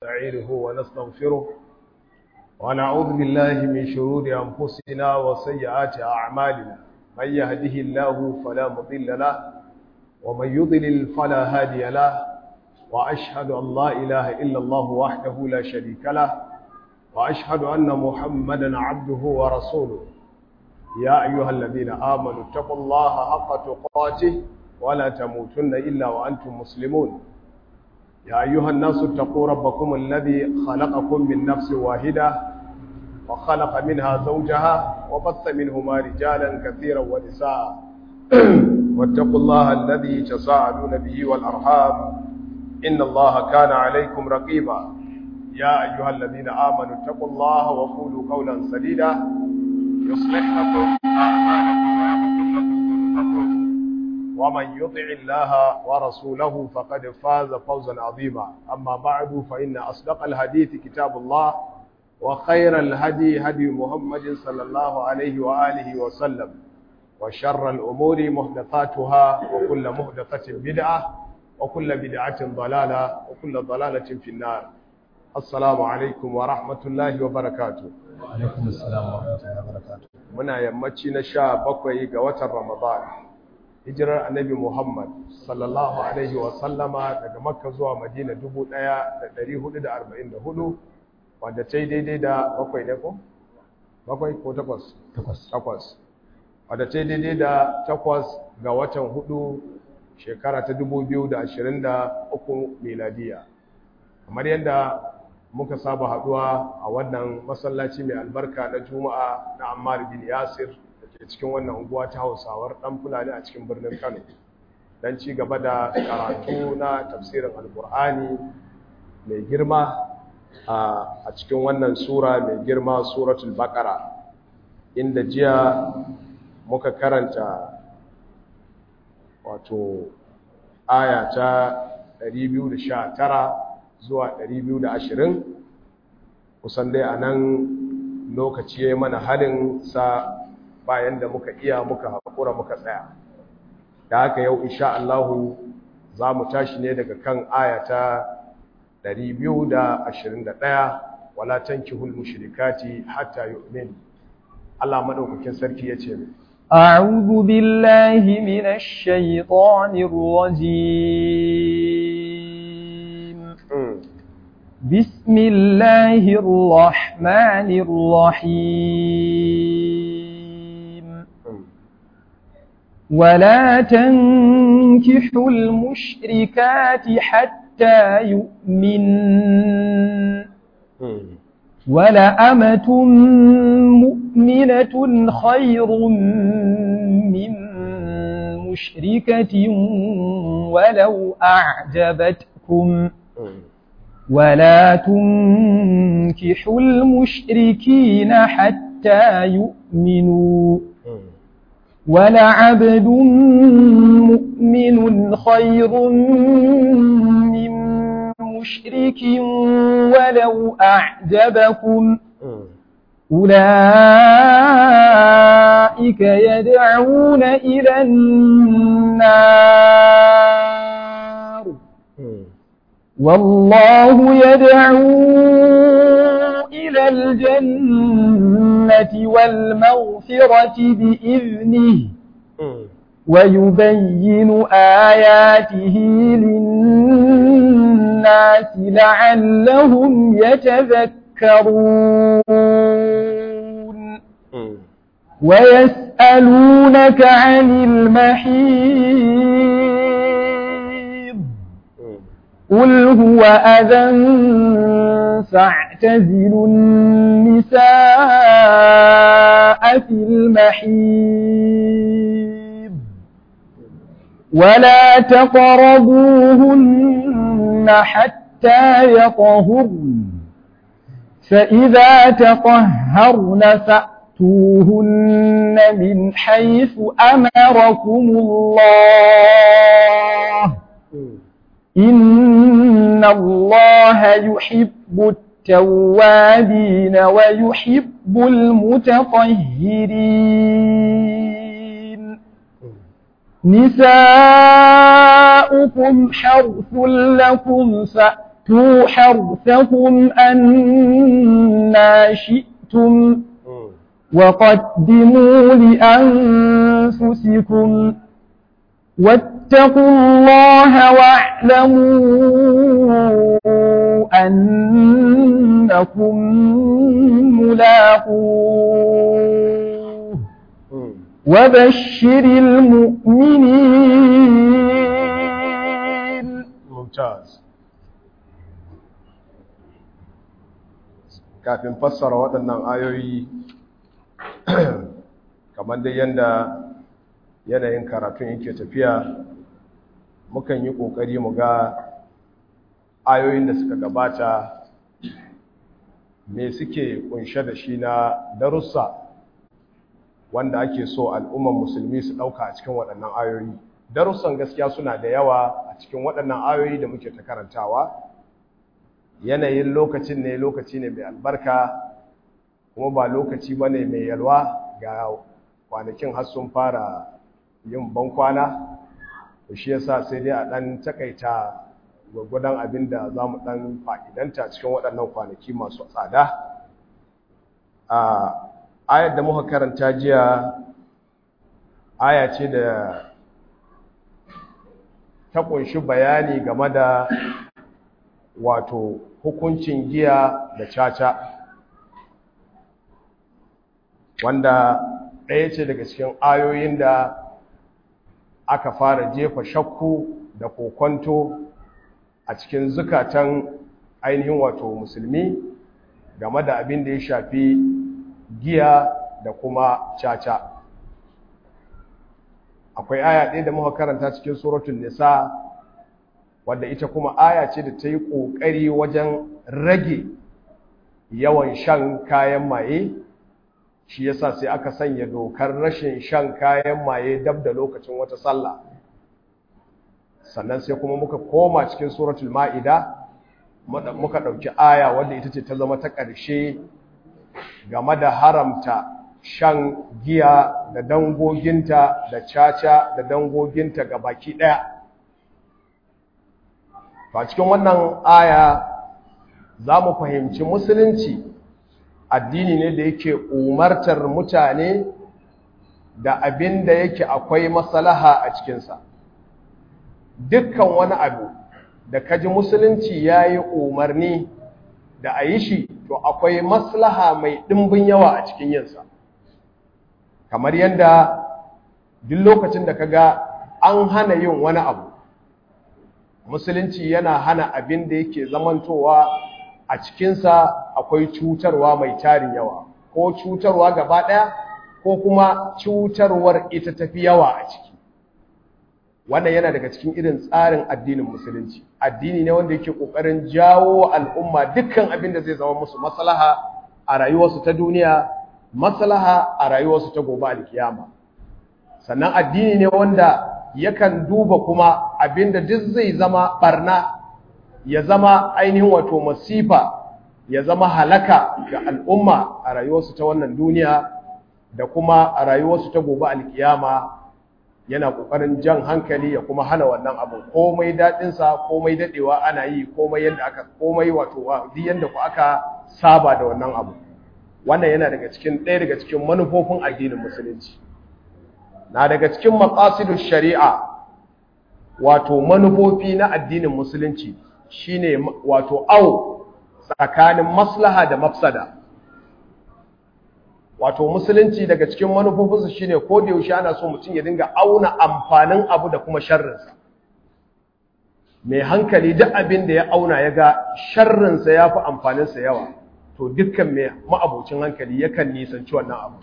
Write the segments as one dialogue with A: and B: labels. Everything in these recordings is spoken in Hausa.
A: ونستعينه ونستغفره ونعوذ بالله من شرور أنفسنا وسيئات أعمالنا من يهده الله فلا مضل له ومن يضلل فلا هادي له وأشهد أن لا إله إلا الله وحده لا شريك له وأشهد أن محمدا عبده ورسوله يا أيها الذين آمنوا اتقوا الله حق تقاته ولا تموتن إلا وأنتم مسلمون يا أيها الناس اتقوا ربكم الذي خلقكم من نفس واحدة وخلق منها زوجها وبث منهما رجالا كثيرا ونساء واتقوا الله الذي تساءلون به والأرحام إن الله كان عليكم رقيبا يا أيها الذين آمنوا اتقوا الله وقولوا قولا سديدا يصلح لكم أعمالكم ويغفر لكم ذنوبكم ومن يطع الله ورسوله فقد فاز فوزا عظيما أما بعد فإن أصدق الحديث كتاب الله وخير الهدي هدي محمد صلى الله عليه وآله وسلم وشر الأمور محدثاتها وكل محدثة بدعة وكل بدعة ضلالة وكل ضلالة في النار السلام عليكم ورحمة الله وبركاته
B: alaikum assalam wa rahmatullahi wa barakatuh
A: muna yammaci na sha bakwai ga watan Ramadan hijirar annabi Muhammad sallallahu alaihi wa sallama daga Makka zuwa Madina 1444 wanda ta yi daidai da bakwai ne ko? bakwai ko takwas?
B: takwas
A: takwas wadda ta yi daidai da takwas ga watan hudu shekara ta 2023 miladiya kamar yadda muka saba haduwa a wannan masallaci mai albarka na juma'a na ammar bin yasir da ke cikin wannan unguwa ta hausawar dan fulani a cikin birnin kano don ci gaba da karatu na tafsirin alkur'ani mai girma a cikin wannan sura mai girma suratul baqara inda jiya muka karanta wato aya ta 219 zuwa 220 kusan dai a nan lokaci ya yi mana halin sa bayan da muka iya muka haƙura muka tsaya da haka yau insha Allahu za mu tashi ne daga kan aya ta 221 wala tankihul mushrikati hatta yu'min Allah madaukakin sarki yace mai
C: أعوذ بالله من الشيطان الرجيم بسم الله الرحمن الرحيم ولا تنكحوا المشركات حتى يؤمن ولأمة مؤمنة خير من مشركة ولو أعجبتكم ولا تنكحوا المشركين حتى يؤمنوا ولعبد مؤمن خير من مشرك ولو أعجبكم أولئك يدعون إلى النار والله يدعو إلى الجنة والمغفرة بإذنه ويبين آياته للناس لعلهم يتذكرون ويسألونك عن المحيض قل هو أذى فاعتزلوا النساء في المحيض ولا تقربوهن حتى يطهرن فإذا تطهرن فأتوهن من حيث أمركم الله إن الله يحب التوابين ويحب المتطهرين نساؤكم حرث لكم فأتوا وأتوا حرثكم أنا شئتم وقدموا لأنفسكم واتقوا الله واعلموا أنكم ملاقوه وبشر المؤمنين
A: ممتاز kafin fassara waɗannan ayoyi kamar dai yadda yanayin karatun yake tafiya mukan yi ƙoƙari mu ga ayoyin da suka gabata me suke kunshe da shi na darussa wanda ake so al'umman musulmi su ɗauka a cikin waɗannan ayoyi darussan gaskiya suna da yawa a cikin waɗannan ayoyi da muke ta karantawa yanayin lokacin ne lokaci ne mai albarka kuma ba lokaci ba ne mai yalwa ga kwanakin har sun fara yin bankwana shi yasa sai dai a ɗan takaita gwagwadon abin da za mu ɗan fa'idanta cikin waɗannan kwanaki masu tsada a ayar da muka karanta jiya aya ce da ta ƙunshi bayani game da wato hukuncin giya da caca wanda ɗaya ce daga cikin ayoyin da aka fara jefa shakku da kokonto a cikin zukatan ainihin wato musulmi game da abin da ya shafi giya da kuma caca akwai aya ɗaya da muka karanta cikin suratun nisa wadda ita kuma aya ce da ta yi ƙoƙari wajen rage yawan shan kayan maye shi yasa sai aka sanya dokar rashin shan kayan maye dab da lokacin wata sallah sannan sai kuma muka koma cikin suratul ma'ida muka ɗauki aya wadda ita ce ta zama ta ƙarshe game da haramta shan giya da dangoginta da caca da dangoginta ga baki ɗaya a cikin wannan aya za mu fahimci musulunci addini ne da yake umartar mutane da abin da yake akwai maslaha a cikinsa dukkan wani abu da kaji musulunci ya yi umarni da a yi shi to akwai maslaha mai ɗimbin yawa a cikin yinsa kamar yadda duk lokacin da kaga an hana yin wani abu musulunci yana hana abin da yake zamantowa a cikinsa akwai cutarwa mai tarin yawa ko cutarwa gaba ɗaya ko kuma cutarwar ita tafi yawa a ciki wannan yana daga cikin irin tsarin addinin musulunci addini ne wanda yake ƙoƙarin jawo al'umma dukkan abin da zai zama musu maslaha a rayuwarsu ta duniya maslaha a rayuwarsu ta gobe alkiyama sannan addini ne wanda yakan duba kuma abinda duk zai zama barna ya zama ainihin wato masifa ya zama halaka ga al'umma a rayuwarsu ta wannan duniya da kuma a rayuwarsu ta gobe alkiyama yana kokarin jan hankali ya kuma hana wannan abu komai daɗinsa komai daɗewa ana yi komai yadda aka komai wato duk yadda ku aka saba da wannan abu wannan yana daga cikin ɗaya daga cikin manufofin addinin musulunci na daga cikin maqasidus shari'a wato manufofi na addinin musulunci shine wato au tsakanin maslaha da mafsada wato musulunci daga cikin manufofinsa shine ko da yaushe ana so mutum ya dinga auna amfanin abu da kuma sharrinsa mai hankali duk abin da ya auna ya ga sharrinsa ya fi amfaninsa yawa to dukkan mai ma'abocin hankali yakan nisanci wannan abu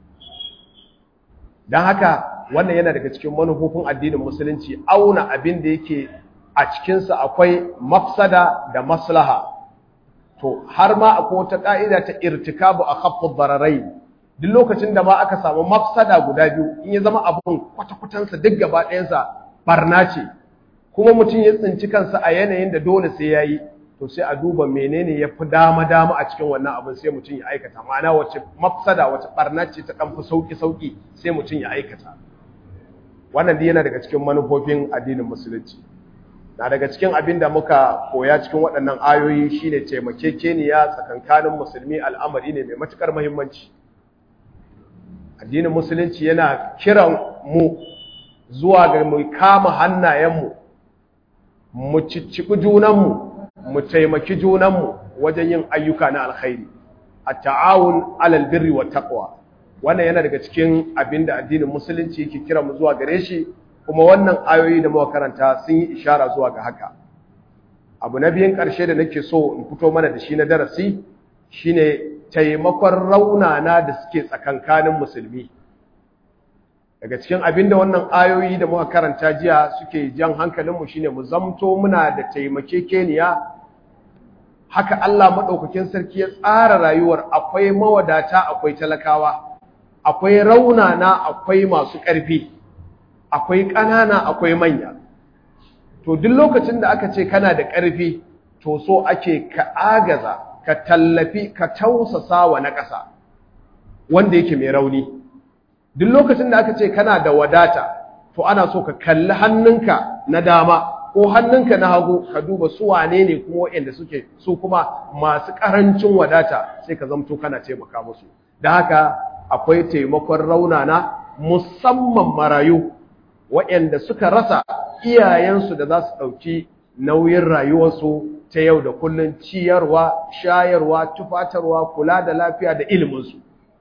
A: don haka wannan yana daga cikin manufofin addinin musulunci auna abin da yake a cikinsa akwai mafsada da maslaha to har ma akwai wata ka'ida ta irtikabu a khaffud dararai duk lokacin da ma aka samu mafsada guda biyu in ya zama abun kwata-kwatansa duk gaba ɗayansa barna ce kuma mutum ya tsinci kansa a yanayin da dole sai ya yi to sai a duba menene ya fi dama-dama a cikin wannan abin sai mutum ya aikata ma'ana wace mafsada wace barna ce ta ɗan fi sauƙi-sauƙi sai mutum ya aikata wannan dai yana daga cikin manufofin addinin musulunci na daga cikin abin da muka koya cikin waɗannan ayoyi shine taimakekeniya tsakankanin musulmi al'amari ne mai matukar muhimmanci addinin musulunci yana kiran mu zuwa ga mu kama hannayenmu mu cicciɓi junanmu mu taimaki junanmu wajen yin ayyuka na alkhairi a ta'awun alal birri wa taqwa wannan yana daga cikin abin da addinin musulunci yake kira mu zuwa gare shi kuma wannan ayoyi da muka karanta sun yi ishara zuwa ga haka abu na biyun ƙarshe da nake so in fito mana da shi na darasi shine taimakon raunana da suke tsakankanin musulmi daga cikin abin da wannan ayoyi da muka karanta jiya suke jan hankalinmu shine mu zamto muna da taimakekeniya haka Allah maɗaukakin sarki ya tsara rayuwar akwai mawadata akwai talakawa akwai raunana akwai masu ƙarfi akwai ƙanana akwai manya to duk lokacin da aka ce kana da ƙarfi to so ake ka agaza ka tallafi ka tausasa wa na ƙasa wanda yake mai rauni duk lokacin da aka ce kana da wadata to ana so ka kalli hannunka na dama ko hannunka na hagu ka duba su wane ne kuma waɗanda suke su kuma masu ƙarancin wadata sai ka zamto kana taimaka musu da haka akwai taimakon raunana musamman marayu waɗanda suka rasa iyayensu da za su ɗauki nauyin rayuwarsu ta yau da kullum ciyarwa shayarwa tufatarwa kula da lafiya da iliminsu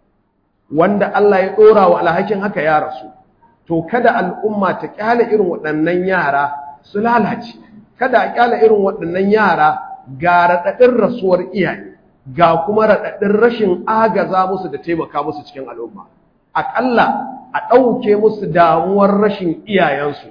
A: wanda Allah ya ɗora wa alhakin haka ya rasu to kada al'umma ta ƙyale irin waɗannan yara su lalace kada a ƙyale irin waɗannan yara ga raɗaɗin rasuwar iyaye ga kuma raɗaɗin rashin agaza musu da taimaka musu cikin al'umma aƙalla a ɗauke musu damuwar rashin iyayensu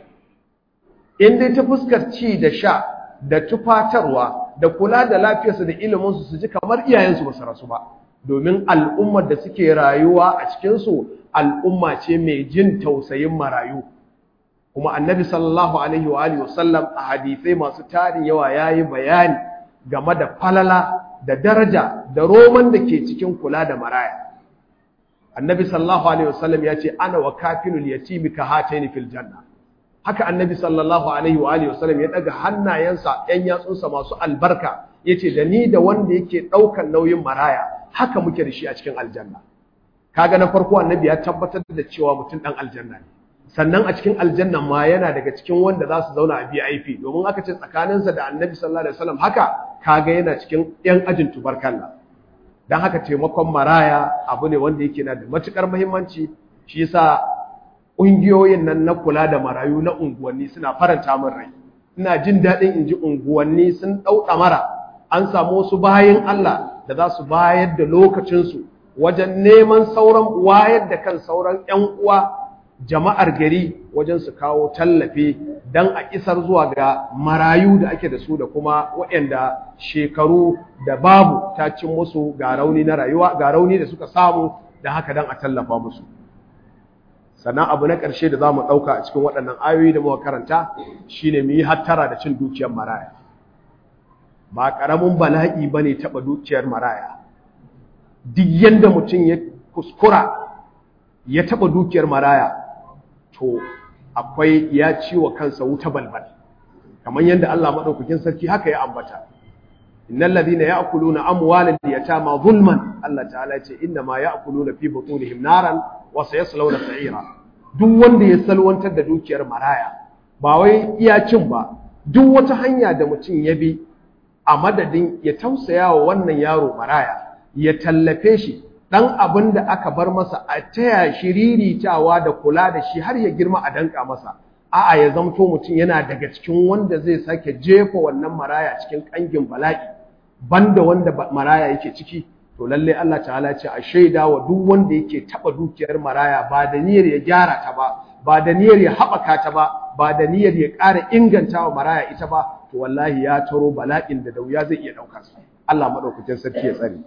A: in dai ta fuskar ci da sha da tufatarwa da kula da lafiyarsu da iliminsu su ji kamar iyayensu ba su rasu ba domin al'ummar da suke rayuwa a cikinsu al'umma ce mai jin tausayin marayu kuma annabi sallallahu alaihi wa alihi wasallam a hadisai masu tarin yawa yayi bayani game da falala da daraja da roman da ke cikin kula da maraya annabi sallallahu alaihi wasallam ya ce ana wa kafilul yatimi ka hataini fil janna haka annabi sallallahu alaihi wa alihi wasallam ya daga hannayensa ɗan yatsunsa masu albarka yace da ni da wanda yake ɗaukan nauyin maraya haka muke da shi a cikin aljanna kaga na farko annabi ya tabbatar da cewa mutum ɗan aljanna ne sannan a cikin aljanna ma yana daga cikin wanda za su zauna a VIP domin aka ce tsakaninsa da annabi sallallahu alaihi wasallam haka kaga yana cikin yan ajin tubarkalla dan haka taimakon maraya abu ne wanda yake na da matukar muhimmanci shi yasa ƙungiyoyin nan na kula da marayu na unguwanni suna faranta min rai ina jin daɗin in ji unguwanni sun ɗau ɗamara an samu wasu bayan Allah da za su bayar da lokacinsu wajen neman sauran wayar da kan sauran 'yan uwa jama'ar gari wajen su kawo tallafi don a isar zuwa ga marayu da ake da su da kuma waɗanda shekaru da babu ta cin musu ga rauni na rayuwa ga rauni da suka samu da haka don a tallafa musu sannan abu na ƙarshe da za mu ɗauka a cikin waɗannan ayoyi da muka karanta shine mu yi hattara da cin dukiyar maraya ba ƙaramin bala'i ba ne taɓa dukiyar maraya duk yadda mutum ya kuskura ya taɓa dukiyar maraya to akwai ya ci wa kansa wuta balbal kamar yadda Allah maɗaukakin sarki haka ya ambata innal ladina ya'kuluna amwalal yatama zulman Allah ta'ala ce inna ma ya'kuluna fi butunihim naran wa sayaslawna sa'ira duk wanda ya salwantar da dukiyar maraya ba wai iya cin ba duk wata hanya da mutum ya bi a madadin ya tausaya wa wannan yaro maraya ya tallafe shi dan abin da aka bar masa a taya shi riritawa da kula da shi har ya girma a danka masa a'a ya zamto mutum yana daga cikin wanda zai sake jefa wannan maraya cikin kangin bala'i banda wanda maraya yake ciki to lalle Allah ta'ala ce a shaida wa duk wanda yake taba dukiyar maraya ba da niyyar ya gyara ta ba ba da niyyar ya haɓaka ta ba ba da niyyar ya ƙara inganta wa maraya ita ba to wallahi ya taro bala'in da dauya zai iya ɗaukar su Allah madaukakin sarki ya tsare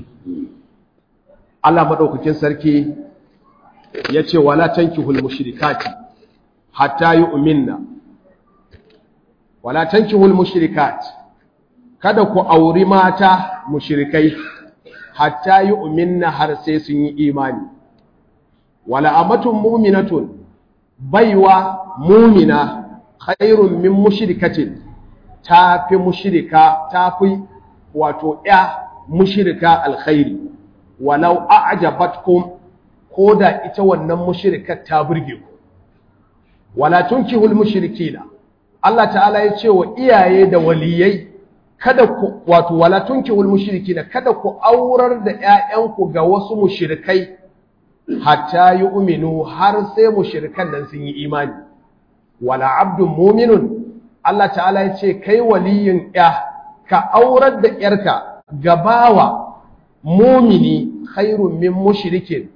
A: Allah madaukakin sarki ya ce wala tankihul mushrikati hatta yu'minna wala tankihul mushrikat kada ku auri mata mushrikai hatta yu'minna har sai sun yi imani wala amatun mu'minatun baiwa mu'mina khairun min mushrikatin tafi mushrika tafi wato ya mushrika alkhairi walau a'jabatkum koda ita wannan mushrikar ta burge ku wala tunkihul mushrikina Allah ta'ala ya ce wa iyaye da waliyai kada ku wato wala tunkihul mushrikina kada ku aurar da ƴaƴanku ga wasu mushrikai hatta yu'minu har sai mushrikan nan sun yi imani wala abdun mu'minun Allah ta'ala ya ce kai waliyin ƴa ka aurar da ƴarka gabawa mumini khairun min mushrikin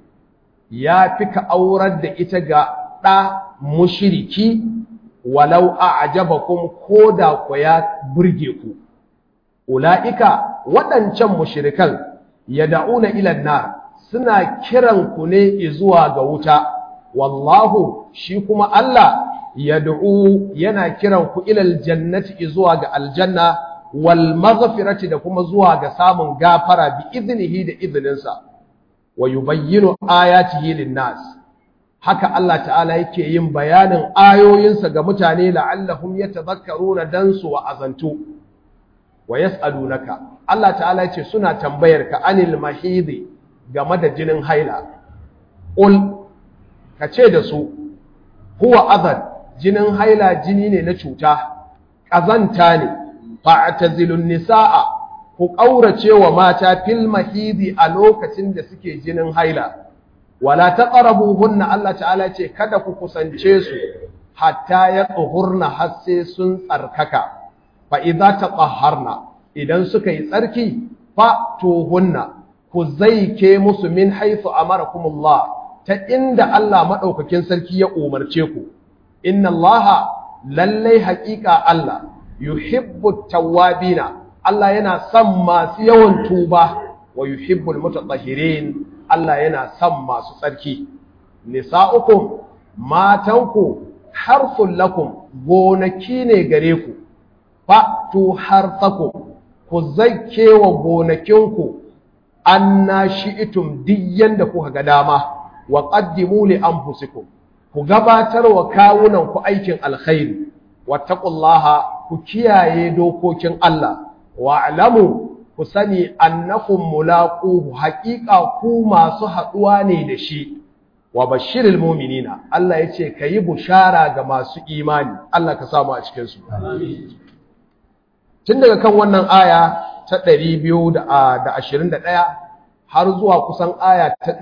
A: ya fi ka aurar da ita ga ɗa mushiriki walau a ajabakum ko da ku ya burge ku ula'ika waɗancan mushirikan ya da'una ilan na suna kiran ku ne zuwa ga wuta wallahu shi kuma Allah ya da'u yana kiran ku ilal jannati zuwa ga aljanna wal maghfirati da kuma zuwa ga samun gafara bi iznihi da izininsa wa yubayyinu ayatihi lin-nas haka Allah ta'ala yake yin bayanin ayoyinsa ga mutane la'allahum yatadhakkaruna dan su wa azantu wa yas'alunaka Allah ta'ala yace suna tambayar ka anil mahidi game da jinin haila ul kace da su huwa adhan jinin haila jini ne na cuta kazanta ne fa'tazilun nisaa ku ƙaurace wa mata fil mahidi a lokacin da suke jinin haila wala taqrabuhunna Allah ta'ala ce kada ku kusance su hatta ya tsuhurna har sai sun tsarkaka fa idza taqahharna idan suka yi tsarki fa tuhunna ku zaike musu min haythu amarakumullah ta inda Allah madaukakin sarki ya umarce ku inna Allah lallai haƙiƙa Allah yuhibbu tawwabina Allah yana son masu yawan tuba wa yuhibbul mutatahhirin Allah yana son masu tsarki nisa'ukum matanku harfun lakum gonaki ne gare ku fatu harsakum ku zakke wa gonakinku anna shi'tum diyyan da kuka ga dama wa qaddimu li anfusikum ku gabatar wa kawunan ku aikin alkhairi wattaqullaha ku kiyaye dokokin Allah wa'lamu ku sani annakum mulaquhu haqiqa ku masu haduwa ne da shi wa bashiril mu'minina Allah yace kayi bushara ga masu imani Allah ka samu a cikin su tun daga kan wannan aya ta 221 har zuwa kusan aya ta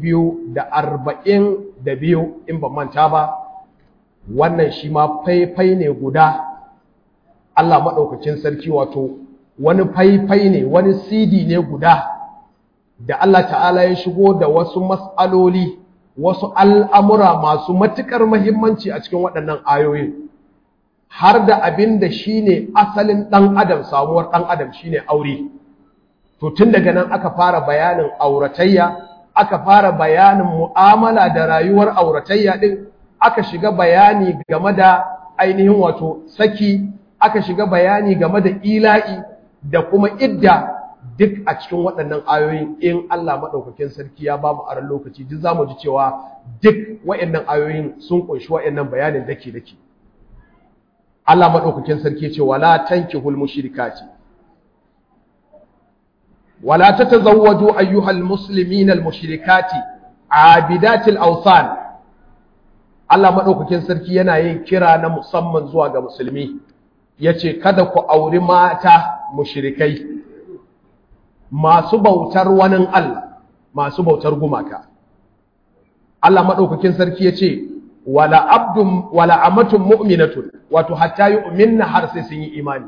A: 242 in ban manta ba wannan shi ma faifai ne guda Allah madaukakin sarki wato wani faifai ne wani CD ne guda da Allah ta'ala ya shigo da wasu mas'aloli wasu al'amura masu matuƙar mahimmanci a cikin waɗannan ayoyin har da abin da shi ne asalin ɗan adam samuwar ɗan adam shi ne aure to tun daga nan aka fara bayanin auratayya aka fara bayanin mu'amala da rayuwar auratayya ɗin aka shiga bayani game da ainihin wato saki aka shiga bayani game da ila'i da kuma idda duk a cikin waɗannan ayoyin in Allah maɗaukakin sarki ya ba mu aran lokaci duk za mu ji cewa duk waɗannan ayoyin sun ƙunshi waɗannan bayanin dake dake Allah maɗaukakin sarki ce wala tankihul mushrikati wala tatazawwaju ayyuhal muslimin al mushrikati abidatil awsan Allah maɗaukakin sarki yana yin kira na musamman zuwa ga musulmi yace kada ku auri mata mushrikai masu bautar wani Allah masu bautar gumaka Allah maɗaukakin sarki yace wala abdun wala amatun mu'minatun wato hatta yu'minna har sai sun yi imani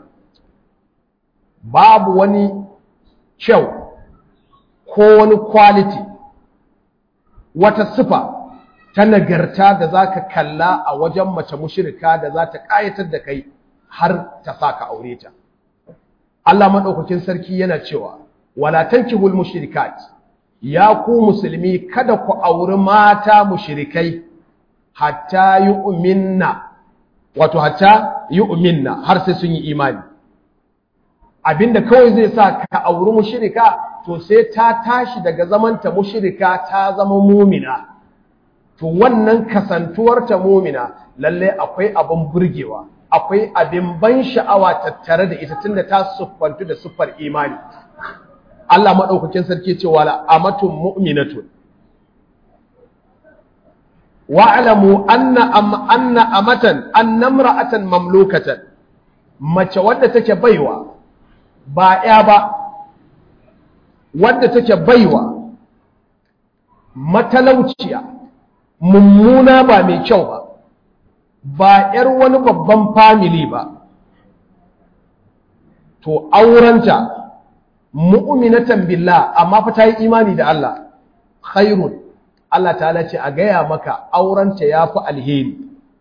A: babu wani kyau ko wani quality wata sifa ta nagarta da zaka kalla a wajen mace mushrika da za ta kayatar da kai har ta saka aure ta Allah madaukakin sarki yana cewa wala tankihul mushrikat ya ku musulmi kada ku auri mata mushrikai hatta yu'minna wato hatta yu'minna har sai sun yi imani abinda kawai zai sa ka auri mushrika to sai ta tashi daga zamanta mushrika ta zama mumina to wannan kasantuwar ta mumina lalle akwai abin burgewa akwai abin ban sha'awa tattare da ita tunda ta siffantu da siffar imani Allah madaukakin sarki ce wala amatun mu'minatun wa'lamu anna am anna amatan annamra'atan mamlukatan mace wadda take baiwa ba ya ba wadda take baiwa matalauciya mummuna ba mai kyau ba ba ‘yar wani babban famili ba to aurenta mu'minatan billah amma fa ta yi imani da Allah khairun Allah ta'ala ce a gaya maka aurenta ya fi alheri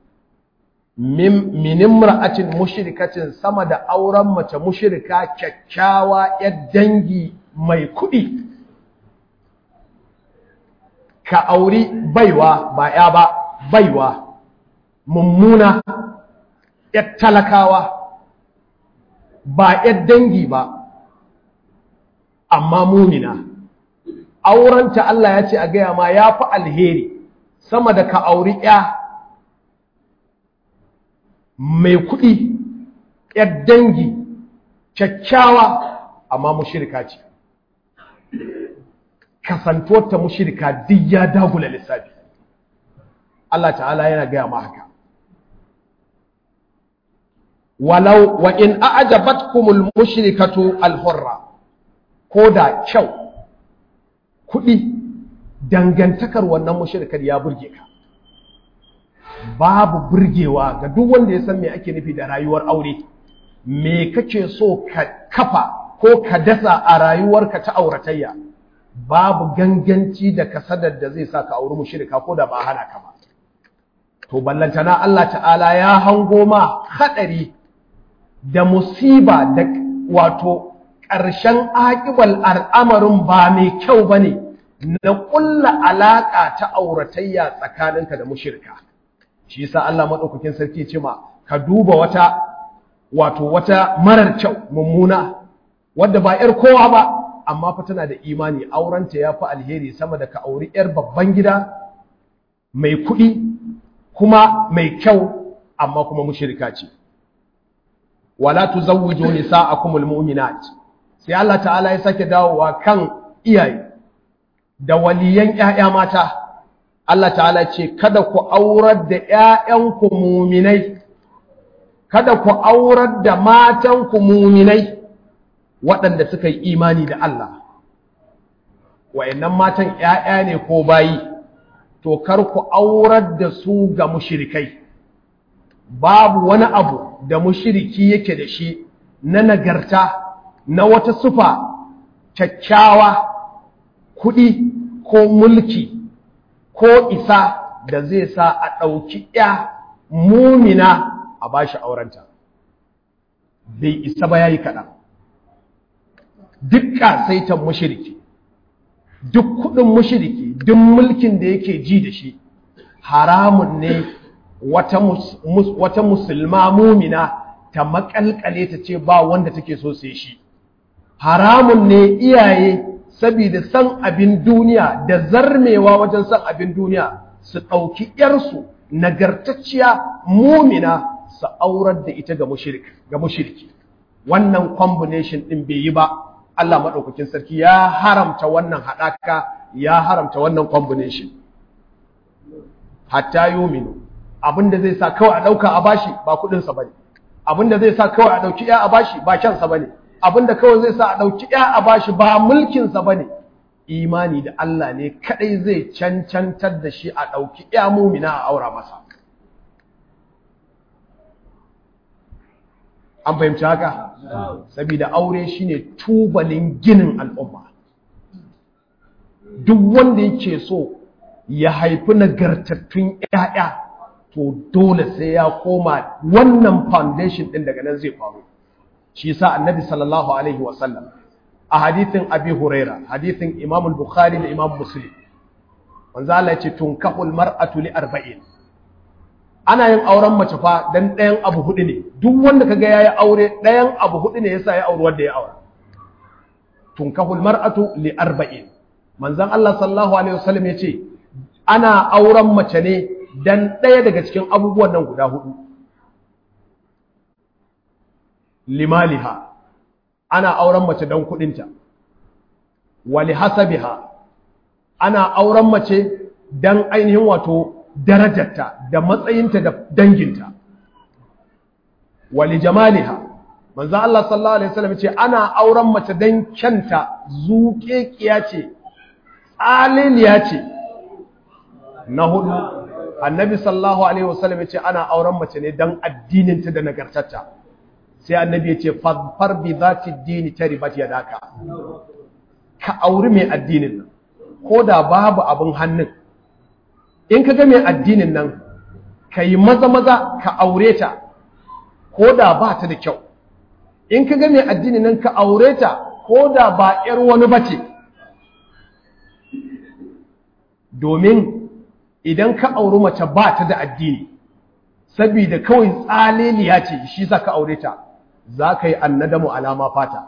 A: min imra'atin mushrikatin sama da auren mace mushrika kyakkyawa ‘yar dangi mai kuɗi ka auri baiwa ba ya ba baiwa mummuna ‘yar talakawa ba ‘yar dangi ba amma mumina aurenta Allah ya ce a gaya ma ya fi alheri sama da ka auri ‘ya mai kuɗi ‘yar dangi kyakkyawa amma mushirka ce kasantuwarta mushirka duk ya dagula lissafi Allah ta'ala yana gaya ma haka walau wa in a'jabatkumul mushrikatu al-hurra ko da kyau kuɗi dangantakar wannan mushrikar ya burge ka babu burgewa ga duk wanda ya san me ake nufi da rayuwar aure me kake so ka kafa ko ka dasa a rayuwarka ta auratayya babu ganganci da kasadar da zai sa ka auri mushrika ko da ba hana ka ba to ballantana Allah ta'ala ya hango ma hadari da musiba da wato ƙarshen aƙibal al'amarin ba mai kyau bane na ƙulla alaƙa ta auratayya tsakaninka da mushrika shi yasa Allah madaukakin sarki ce ma ka duba wata wato wata marar kyau mummuna wadda ba yar kowa ba amma fa tana da imani aurenta yafi alheri sama da ka auri yar babban gida mai kuɗi kuma mai kyau amma kuma mushrika ce wala tuzawwiju nisa'akumul mu'minat sai Allah ta'ala ya sake dawowa kan iyaye da waliyan ƴaƴa mata Allah ta'ala ce kada ku aurar da ƴaƴanku muminai kada ku aurar da matanku muminai waɗanda suka yi imani da Allah wayannan matan ƴaƴa ne ko bayi to kar ku aurar da su ga mushrikai babu wani abu da mushriki yake da shi na nagarta na wata sufa kyakkyawa kuɗi ko mulki ko isa da zai sa a ɗauki ‘ya mumina a ba shi aurenta bai isa ba ya yi kaɗan duk ƙasaitan mushiriki duk kuɗin mushiriki duk mulkin da yake ji da shi haramun ne wata, mus, mus, wata musulma mumina ta makalkale ta ce ba wanda take so sai shi haramun ne iyaye saboda san abin duniya da zarmewa wajen san abin duniya su ɗauki ‘yarsu nagartacciya mumina su aurar da ita ga mushirki wannan combination ɗin bai yi ba Allah maɗaukakin sarki ya haramta wannan haɗaka ya haramta wannan combination hatta yominu abinda zai sa kawai a ɗauka a bashi ba kuɗinsa ba ne abinda zai sa kawai a ɗauki ‘ya a bashi ba kyansa ba ne abinda kawai zai sa a ɗauki ‘ya a bashi ba mulkinsa ba ne imani da Allah ne kaɗai zai cancantar da shi a ɗauki ‘ya mumina a aura masa an fahimci haka saboda aure shine tubalin ginin al'umma duk wanda yake so ya haifi nagartattun ‘ya'ya to dole sai ya koma wannan foundation ɗin daga nan zai faru shi sa annabi sallallahu alaihi wasallam a hadithin abi huraira hadithin imam bukhari da imam muslim wanzu Allah ya ce tunkahul mar'atu li arba'in ana yin auren mace fa dan ɗayan abu hudu ne duk wanda kaga yayi aure ɗayan abu hudu ne yasa ya auri wanda ya aure tunkahul mar'atu li arba'in manzon Allah sallallahu alaihi wasallam ya ce ana auren mace ne dan ɗaya daga cikin abubuwan nan guda hudu limaliha ana auren mace don kudinta wali hasabiha ana auren mace don ainihin wato darajarta da matsayinta da danginta wali jamaliha manzo Allah sallallahu alaihi wasallam ce ana auren mace don kyanta zuƙeƙiya ce tsaliliya ce na hudu annabi sallallahu alaihi wasallam ya ce ana auren mace ne don addininta da nagartarta sai annabi ya ce fadfar bi zati dini taribat yadaka ka auri mai addinin nan ko da babu abin hannun in ka ga mai addinin nan ka yi maza maza ka aure ta ko da ba ta da kyau in ka ga mai addinin nan ka aure ta ko da ba 'yar wani bace domin idan ka auri mace ba ta da addini saboda kawai tsaleliya ce shi za ka aure ta za ka yi annadamu alama fata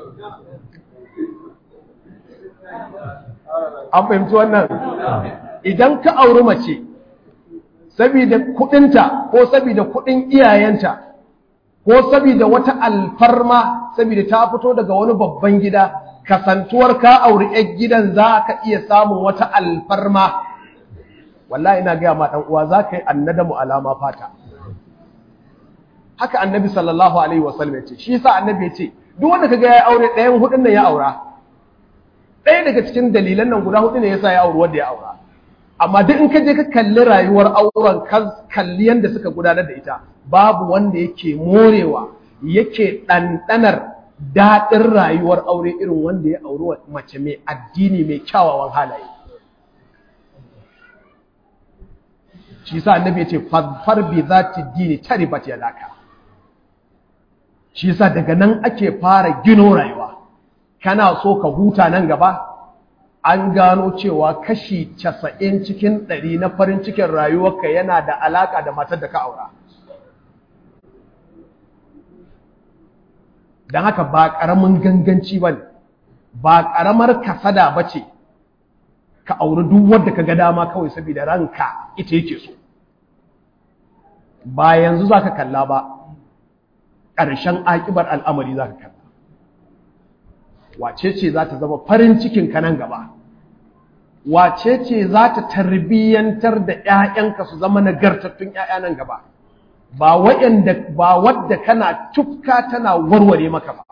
A: an fahimci wannan idan ka auri mace saboda kudinta ko saboda kudin iyayenta ko saboda wata alfarma saboda ta fito daga wani babban gida kasantuwar ka auri 'yan gidan za ka iya samun wata alfarma wallahi ina gaya ma dan uwa zaka yi annadamu alama fata haka annabi sallallahu alaihi wasallam ya ce shi yasa annabi ya ce duk wanda kaga ya aure ɗayan hudun nan ya aura ɗaya daga cikin dalilan nan guda hudu ne yasa ya auri wanda ya aura amma duk in ka je ka kalli rayuwar auren ka kalli yanda suka gudanar da ita babu wanda yake morewa yake ɗanɗanar daɗin rayuwar aure irin wanda ya auri mace mai addini mai kyawawan halaye shi sa annabi yace fadfar bi zati dini taribat yadaka shi sa daga nan ake fara gino rayuwa kana so ka huta nan gaba an gano cewa kashi 90 cikin 100 na farin cikin rayuwarka yana da alaka da matar da ka aura dan haka ba karamin ganganci bane ba karamar kasada bace ka auri duk wanda ka ga dama kawai saboda ranka ita yake so ba yanzu za ka kalla ba ƙarshen aƙibar al'amari za ka kalla wace ce za ta zama farin cikin ka nan gaba wace ce za ta tarbiyyantar da ‘ya'yanka su zama nagartattun ‘ya'ya nan gaba ba waɗanda ba wadda kana tufka tana warware maka ba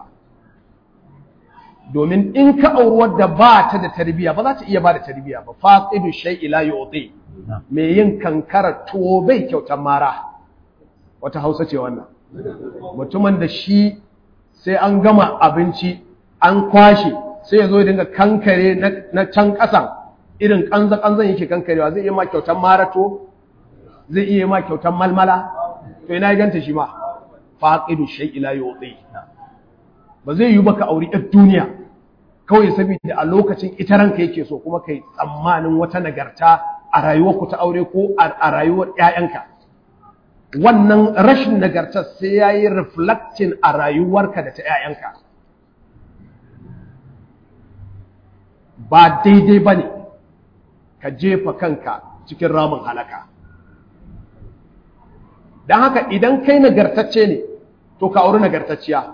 A: domin in ka auri wadda ba ta da tarbiyya ba za ta iya ba da tarbiyya ba faqidu shay'i la yu'ti me yin kankara tuwo bai kyautar mara wata Hausa ce wannan mutumin da shi sai an gama abinci an kwashe sai ya zo ya dinga kankare na can ƙasan irin kanza kanzan yake kankarewa zai iya ma kyautar mara to zai iya ma kyautar malmala to ina ya ganta shi ma faqidu shay'i la yu'ti ba zai yi baka auri ɗan duniya kawai saboda a lokacin ita ranka yake so kuma kai tsammanin wata nagarta a rayuwarku ta aure ko a rayuwar ƴaƴanka wannan rashin nagarta sai ya yi reflecting a rayuwarka da ta ƴaƴanka ba daidai ba ne ka jefa kanka cikin ramin halaka don haka idan kai nagartacce ne to ka auri nagartacciya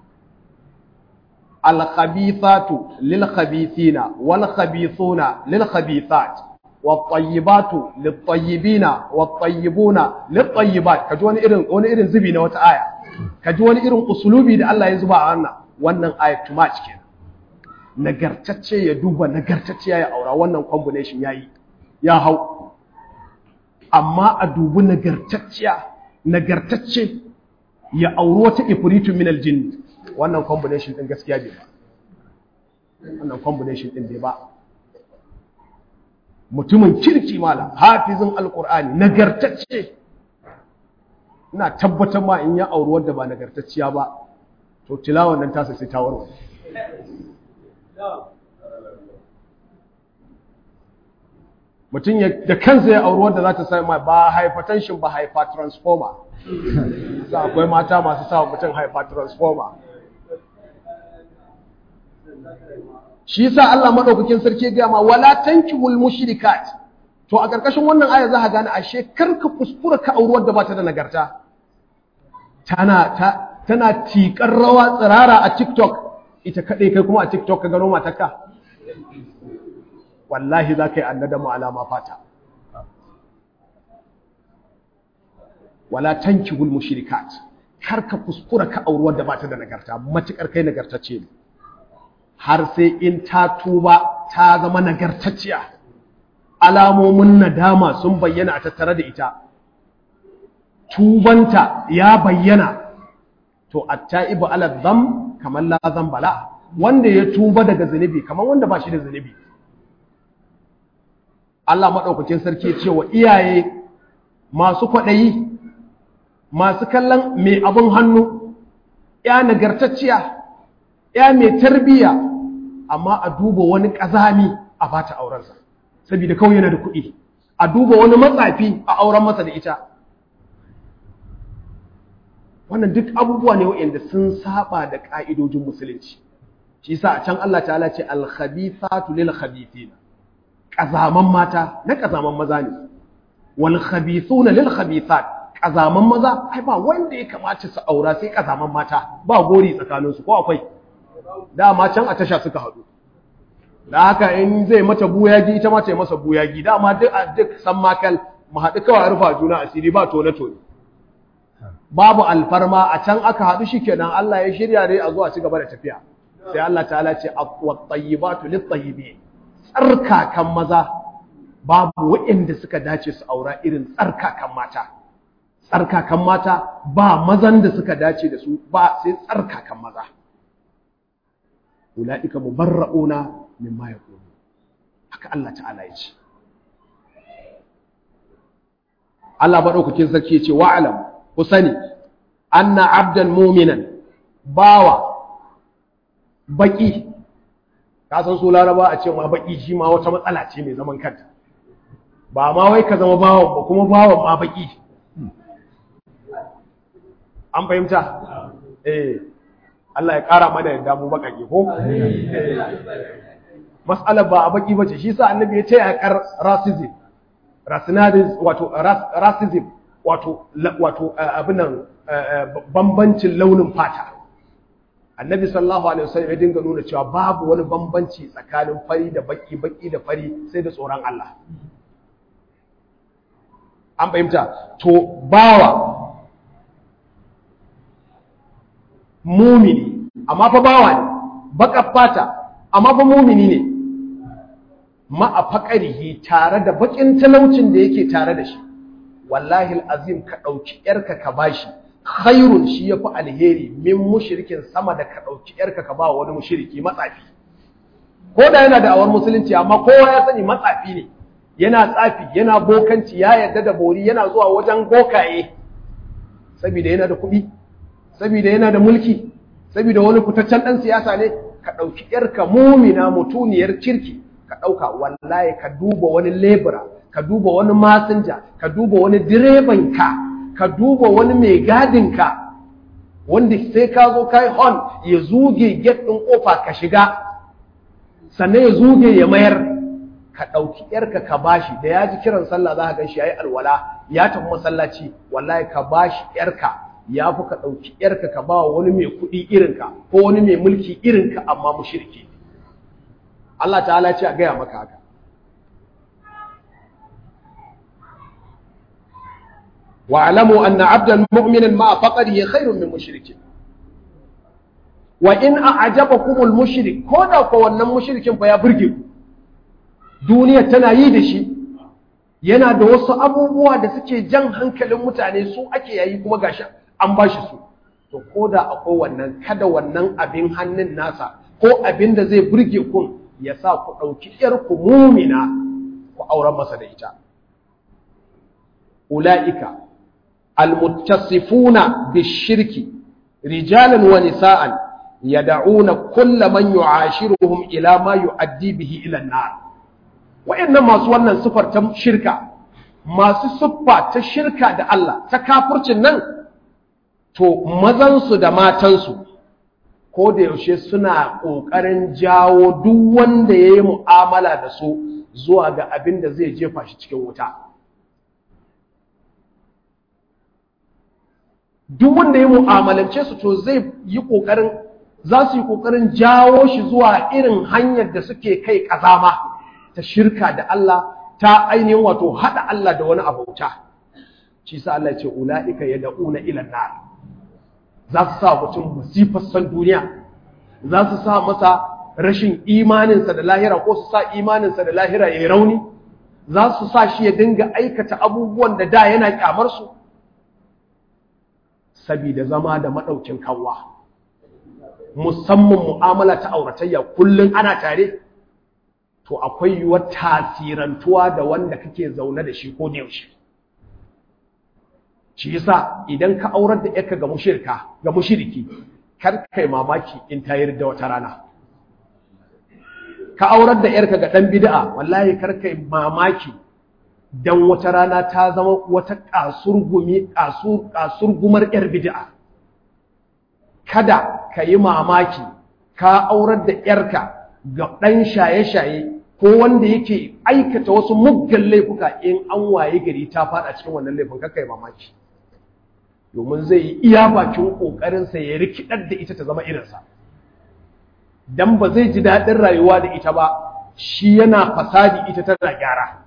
A: الخبيثات للخبيثين والخبيثون للخبيثات والطيبات للطيبين والطيبون للطيبات kaji wani irin wani irin zubi na wata aya kaji wani irin usulubi da Allah ya zuba a wannan wannan ayat too much kenan nagartacce ya duba nagartacce ya aura wannan combination yayi ya hau amma a dubi nagartacciya nagartacce ya auri wata ifritu min aljinn wannan combination din gaskiya bai ba wannan combination din bai ba mutumin kirki malam hafizin alqur'ani nagartacce ina tabbatar ma in ya auri wanda ba nagartacciya ba to tilawan nan tasa sai ta warware mutum da kansa ya auri wanda za ta sai ma ba hypertension ba hypertransformer za akwai mata masu sa mutum hypertransformer shi yasa Allah madaukakin sarki ya ma wala tankihul mushrikat to a karkashin wannan aya za ka gane ashe karka kuskura ka auri wanda ba ta da nagarta tana ta tana tikar rawa tsirara a TikTok ita kaɗai kai kuma a TikTok ka gano matarka wallahi za ka yi annadamu alama fata wala tankihul mushrikat kar ka kuskura ka auri wadda ba ta da nagarta matukar kai nagartacce ne har sai in ta tuba ta zama nagartacciya alamomin nadama sun bayyana a tattare da ita tubanta ya bayyana to attaibu ala dham kamar la bala wanda ya tuba daga zunubi kamar wanda ba shi da zunubi Allah madaukakin sarki ya ce wa iyaye masu kwaɗayi masu kallon mai abin hannu ya nagartacciya ya mai tarbiyya amma a duba wani ƙazami a bata aurensa saboda kawai yana da kuɗi a duba wani matsafi a auren masa da ita wannan duk abubuwa ne waɗanda sun saba da ƙa'idojin musulunci shi sa a can Allah ta'ala ce al-khabithatu lil khabithina ƙazaman mata na ƙazaman maza ne wal khabithuna lil khabithat ƙazaman maza ai ba wanda ya kamata su aura sai ƙazaman mata ba gori tsakaninsu ko akwai dama can a tasha suka haɗu da haka in zai mata buyagi ita ma ta yi masa buyagi dama duk a duk san makal mu haɗu kawai rufa juna asiri ba tone tone babu alfarma a can aka haɗu shi kenan Allah ya shirya dai a zuwa ci gaba da tafiya sai Allah ta'ala ce wat-tayyibatu lit-tayyibin tsarkakan maza babu waɗanda suka dace su aura irin tsarkakan mata tsarkakan mata ba mazan da suka dace da su ba sai tsarkakan maza ula'ika mubarra'una mimma yaqulu haka Allah ta'ala ya ce Allah madaukakin sarki ya ce wa'alam ku sani anna abdan mu'minan bawa baki ka san su laraba a ce ma baki shi ma wata matsala ce mai zaman kanta ba ma wai ka zama bawan ba kuma bawan ma baki an fahimta eh Allah ya kara mana yadda mu bakake ko mas'alar ba a baki bace shi sa annabi ya ce ya kar racism racism wato racism wato wato abinan bambancin launin fata annabi sallallahu alaihi wasallam ya dinga nuna cewa babu wani bambanci tsakanin fari da baki baki da fari sai da tsoron Allah an fahimta to bawa mumini amma fa bawa ne baka fata amma fa mumini ne ma a faƙarihi tare da bakin talaucin da yake tare da shi wallahi azim ka ɗauki ‘yarka ka bashi khairun shi ya fi alheri min mushrikin sama da ka ɗauki ‘yarka ka ba wani mushriki matsafi ko da yana da awar musulunci amma kowa ya sani matsafi ne yana tsafi yana bokanci ya yarda da bori yana zuwa wajen bokaye saboda yana da kuɗi saboda yana da mulki saboda wani fitaccen ɗan siyasa ne ka ɗauki ‘yarka mumina mutuniyar kirki ka ɗauka wallahi ka duba wani lebura ka duba wani masinja ka duba wani direbanka ka duba wani mai gadinka wanda sai ka zo kai hon ya zuge get ɗin ƙofa ka shiga sannan ya zuge ya mayar ka ɗauki ‘yarka ka bashi da ya ji kiran sallah za ka gan shi ya yi alwala ya tafi masallaci wallahi ka bashi ‘yarka ya fi ka ɗauki ‘yarka ka ba wani mai kuɗi irinka ko wani mai mulki irinka amma mushriki Allah ta'ala ce a gaya maka haka واعلموا أن عبدا مؤمنا مع فقره خير من مشرك وإن أعجبكم المشرك كودا فوانا مشرك فيا برجل دنيا تنايد شي yana da wasu abubuwa da suke jan hankalin mutane su ake yayi kuma gashi an bashi su to koda akwai wannan kada wannan abin hannun nasa ko abin da zai burge kun ya sa ku ɗauki ‘yarku mumina ku auren masa da ita ula'ika المتصفون بالشرك رجالا ونساء يدعون كل من يعاشرهم إلى ما يؤدي به إلى النار وإنما سوانا صفر شركة ما صفة شركة دا الله تكافر نن to mazansu da matansu ko da yaushe suna ƙoƙarin jawo duk wanda ya yi mu'amala da su zuwa ga abin da zai jefa shi cikin wuta duk wanda ya mu'amalance su to zai yi kokarin za su yi kokarin jawo shi zuwa irin hanyar da suke kai kazama ta shirka da Allah ta ainihin wato hada Allah da wani abauta shi sa Allah ya ce ulaika yad'una ila nar za su sa mutum musifar san duniya za su sa masa rashin imaninsa da lahira ko su sa imaninsa da lahira ya rauni za su sa shi ya dinga aikata abubuwan da da yana kyamar su sabida zama da madaukin kanwa musamman mu'amala ta auratayya kullun ana tare to akwai yiwuwar tasirantuwa da wanda kake zaune da shi ko da yaushe shi yasa idan ka aurar da yarka ga mushirka ga mushiriki kar kai mamaki in ta yarda wata rana ka aurar da yarka ga dan bid'a wallahi kar kai mamaki dan wata rana ta zama wata kasurgumi kasur kasurgumar yar bid'a kada ka yi mamaki ka aurar da yarka ga dan shaye-shaye ko wanda yake aikata wasu muggan laifuka in an waye gari ta fada cikin wannan laifin kar kai mamaki domin zai yi iya bakin ƙoƙarinsa ya rikidar da ita ta zama irinsa don ba zai ji daɗin rayuwa da ita ba shi yana fasadi ita tana gyara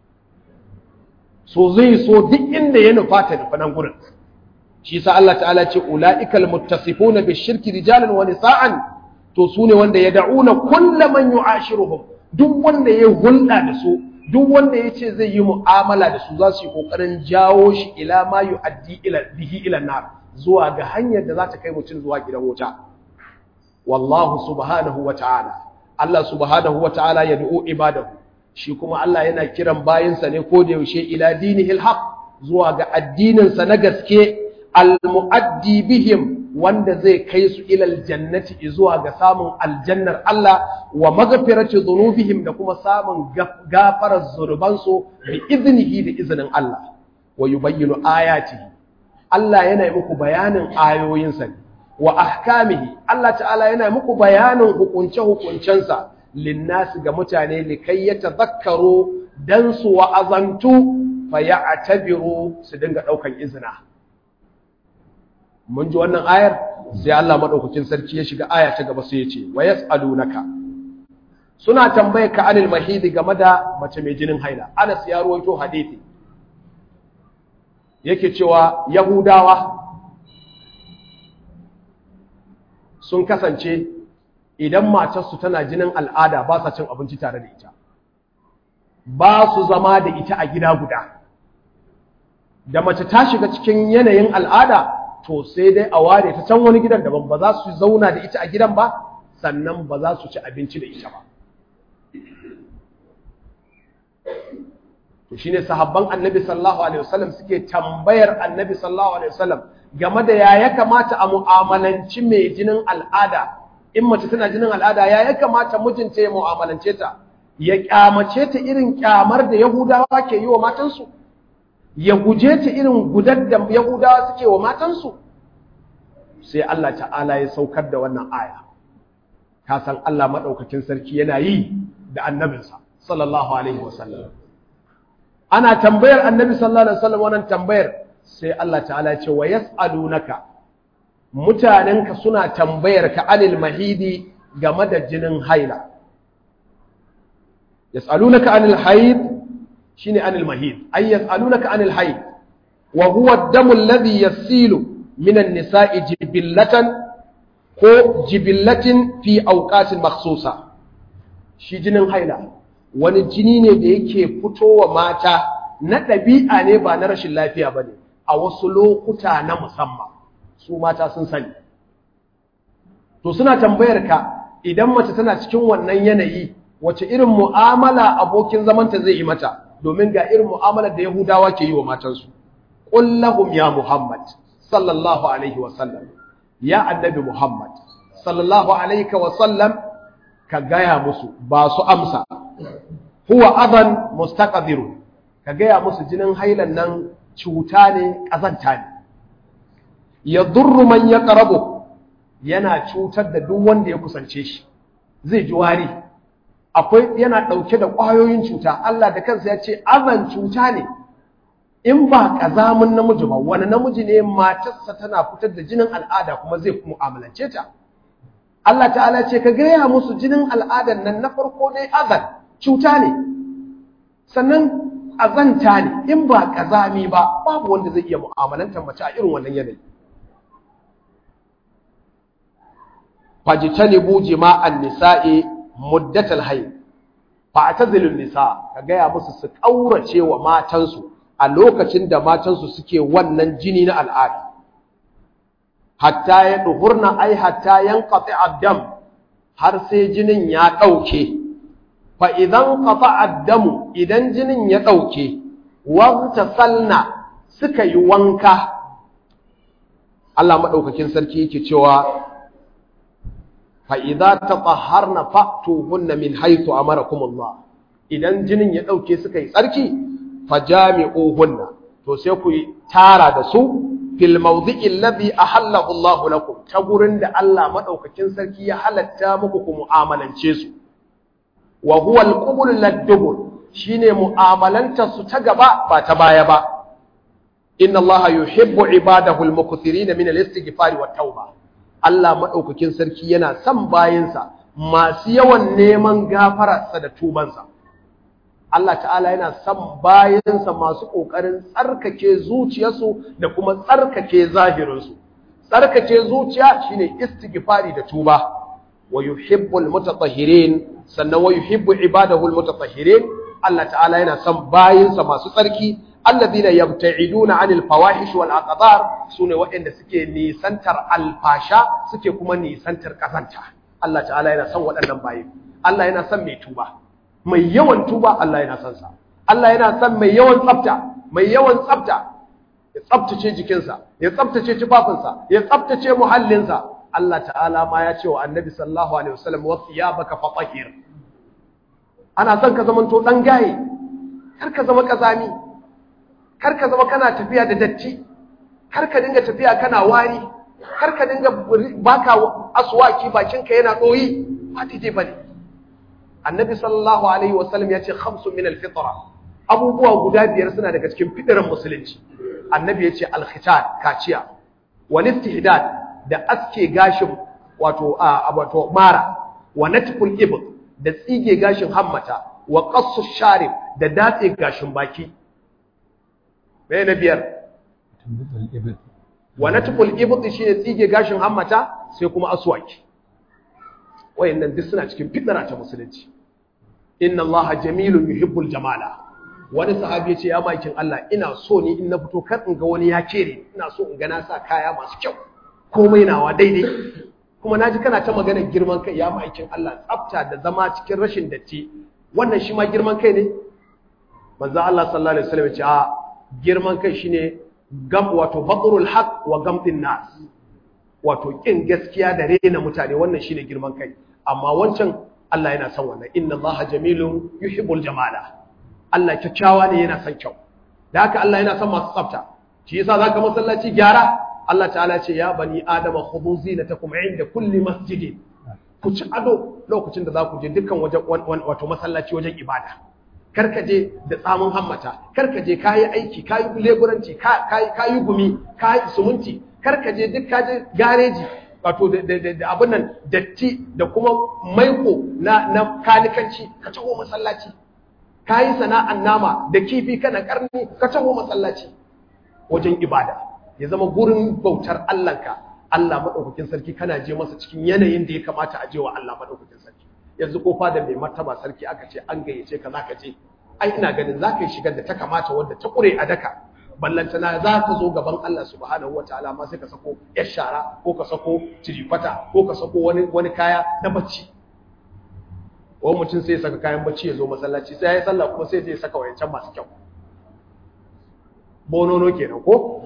A: so zai so duk inda ya nufa ta nufa nan gurin shi sa Allah ta'ala ce ula'ikal muttasifuna bi shirki rijalan wa nisa'an to su ne wanda ya da'una kulla man yu'ashiruhum duk wanda ya hulɗa da su duk wanda ya ce zai yi mu'amala da su za su yi ƙoƙarin jawo shi ila ma yi addi bihi ila nar zuwa ga hanyar da za ta kai mutum zuwa gidan wuta wallahu subhanahu wa ta'ala Allah subhanahu wa ta'ala ya du'o ibadahu shi kuma Allah yana kiran bayinsa ne ko da yaushe ila dinihil haq zuwa ga addininsa na gaske al-mu'addi bihim wanda zai kai su ilal jannati zuwa ga samun aljannar Allah wa maghfirati dhunubihim da kuma samun gafarar zunubansu bi iznihi da izinin Allah wa yubayyinu ayatihi Allah yana yi muku bayanin ayoyinsa ne wa ahkamihi Allah ta'ala yana muku bayanin hukunce hukuncensa linnasi ga mutane likai yatadhakkaru dan su wa'azantu fa ya'tabiru su dinga daukan izina mun ji wannan ayar sai Allah madaukakin sarki ya shiga aya ta gaba sai ya ce wa yasalunaka suna tambaye ka anil mahidi game da mace mai jinin haila Anas ya ruwaito hadisi yake cewa yahudawa sun kasance idan matarsu tana jinin al'ada ba sa cin abinci tare da ita ba su zama da ita a gida guda da mace ta shiga cikin yanayin al'ada to sai dai a ware ta can wani gidan daban ba za su zauna da ita a gidan ba sannan ba za su ci abinci da ita ba to shine sahabban annabi sallallahu alaihi wasallam suke tambayar annabi sallallahu alaihi wasallam game da ya ya kamata a mu'amalanci mai jinin al'ada in mace tana jinin al'ada ya ya kamata mijinta ya mu'amalance ta ya kyamace ta irin kyamar da yahudawa ke yi wa matansu ya guje ta irin gudar da Yahudawa suke wa matansu sai Allah ta'ala ya saukar da wannan aya ka san Allah madaukakin sarki yana yi da annabinsa sallallahu alaihi wasallam ana tambayar annabi sallallahu alaihi wasallam wannan tambayar sai Allah ta'ala ya ce wa yas'alunaka mutanenka suna tambayar ka anil mahidi game da jinin haila yas'alunaka anil haid shine anil mahid ay yas'alunaka anil haid wa huwa ad-damu alladhi yasilu min an-nisa'i jibillatan ko jibillatin fi awqatin makhsusa shi jinin haila wani jini ne da yake fitowa mata na ɗabi'a ne ba na rashin lafiya bane a wasu lokuta na musamman su mata sun sani to suna tambayar ka idan mace tana cikin wannan yanayi wace irin mu'amala abokin zamanta zai yi mata domin ga irin mu'amalar da Yahudawa ke yi wa matansu. Qul lahum ya Muhammad sallallahu alaihi wa sallam ya annabi Muhammad sallallahu alaihi wa sallam ka gaya musu ba su amsa huwa adan mustaqdiru ka gaya musu jinin hailan nan cuta ne kazanta ne yadurru man yaqrabu yana cutar da duk wanda ya kusance shi zai ji wari akwai yana ɗauke da ƙwayoyin cuta Allah da kansa ya ce azan cuta ne in ba kazamin namiji ba wani namiji ne matarsa tana fitar da jinin al'ada kuma zai mu'amalance ta Allah ta'ala ce ka gaya musu jinin al'adan nan na farko dai azan cuta ne sannan azanta ne in ba kazami ba babu wanda zai iya mu'amalantar mace a irin wannan yanayi fajitanibu jima'an nisa'i muddatal hayy fa'tazilun nisa ka gaya musu su kaurace wa matansu a lokacin da matansu suke wannan jini na al'ada hatta ya duhurna ai hatta yanqati ad-dam har sai jinin ya dauke fa idan qata ad-dam idan jinin ya dauke wagtasalna suka yi wanka Allah madaukakin sarki yake cewa fa'iza ta tsaharna fa'tuhunna min haitu a marakumullah idan jinin ya ɗauke suka yi tsarki fa jami'uhunna to sai ku yi tara da su fil mawdi'in ladhi ahallahu Allah lakum ta gurin da Allah madaukakin sarki ya halatta muku ku mu'amalance su wa huwa al-qubul lad-dubur shine mu'amalanta su ta gaba ba ta baya ba inna Allah yuhibbu ibadahu al-mukthirin min al-istighfar wa tauba Allah maɗaukakin sarki yana son bayansa masu yawan neman gafararsa da tubansa. Allah ta'ala yana son bayansa masu ƙoƙarin tsarkake zuciyarsu da kuma tsarkake zahirinsu. Tsarkake zuciya shine istighfari da tuba. Wa yuhibbul mutatahhirin sannan wa yuhibbu ibadahul mutatahhirin Allah ta'ala yana son bayansa masu tsarki alladhina yabta'iduna 'anil fawahish wal aqdar sune waɗanda suke nisantar alfasha suke kuma nisantar kazanta Allah ta'ala yana son waɗannan bayi Allah yana son mai tuba mai yawan tuba Allah yana son sa Allah yana son mai yawan tsafta mai yawan tsafta ya tsaftace jikinsa ya tsaftace tufafinsa ya tsaftace muhallinsa Allah ta'ala ma ya ce wa Annabi sallallahu alaihi wasallam wa thiyabaka fatahhir ana son ka zamanto dan gaye kar ka zama kazami kar ka zama kana tafiya da datti kar ka dinga tafiya kana wari kar ka dinga baka aswaki bakinka yana doyi ba daidai bane annabi sallallahu alaihi wasallam ya ce khamsun min alfitra abubuwa guda biyar suna daga cikin fidiran musulunci annabi ya ce alkhitan kaciya wal istihdad da aske gashin wato a wato mara wa natful ibd da tsige gashin hammata wa qassu sharib da datse gashin baki mai na biyar wa natful ibti shine tsige gashin hammata sai kuma aswaki wayannan duk suna cikin fitara ta musulunci inna allaha jamilun yuhibbul jamala wani sahabi yace ya makin Allah ina so ni in na fito kar in ga wani ya kere ina so in ga na sa kaya masu kyau komai nawa daidai kuma naji kana ta magana girman kai ya makin Allah tsafta da zama cikin rashin datti wannan shi ma girman kai ne manzo Allah sallallahu alaihi wasallam ya ce a girman kai shine gam wato batrul haq wa gamdin nas wato kin gaskiya da rena mutane wannan shine girman kai amma wancan Allah yana son wannan inna Allaha jamilun yuhibbul jamala Allah kyakkyawa ne yana son kyau da haka Allah yana son masu tsafta shi yasa zaka masallaci gyara Allah ta'ala ce ya bani adama khudhu zinatakum inda kulli masjidin ku ci ado lokacin da za ku je dukkan wajen wato masallaci wajen ibada karka je da tsamin hammata karka je kayi aiki kayi leburanci kayi gumi kayi sumunti karka je duk kaje gareji wato da abin nan datti da kuma maiko na na kanikanci ka taho masallaci kayi sana'an nama da kifi kana karni ka taho masallaci wajen ibada ya zama gurin bautar Allahnka Allah madaukakin sarki kana je masa cikin yanayin da ya kamata a je wa Allah madaukakin sarki yanzu ko fada mai martaba sarki aka ce an gayyace ka zaka je ai ina ganin zaka yi shigar da ta kamata wanda ta kure a daka ballantana za ka zo gaban Allah subhanahu wataala ma sai ka sako yar shara ko ka sako cirifata ko ka sako wani wani kaya na bacci wani mutum sai ya saka kayan bacci ya zo masallaci sai ya yi sallah kuma sai ya saka wayancan masu kyau bonono kenan ko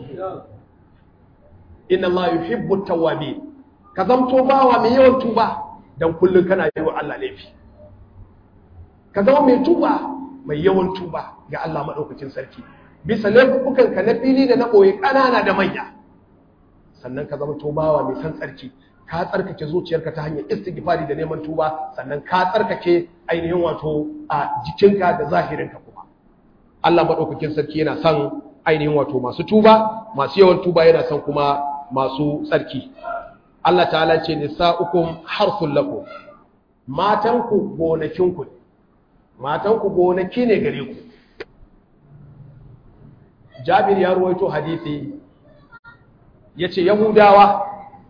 A: inna Allah yuhibbu tawwabin ka zamto bawa mai yawan tuba dan kullun kana yi wa Allah laifi ka zama mai tuba mai yawan tuba ga Allah madaukakin sarki bisa laifukan ka na fili da na boye kanana da manya sannan ka zama bawa mai san tsarki ka tsarkake zuciyarka ta hanyar istighfari da neman tuba sannan ka tsarkake ainihin wato a jikinka da zahirinka kuma Allah madaukakin sarki yana son ainihin wato masu tuba masu yawan tuba yana son kuma masu tsarki Allah ta'ala ce nisa'ukum harsul lakum matanku gonakinku matanku gonaki ne gare ku Jabir ya ruwaito hadisi yace Yahudawa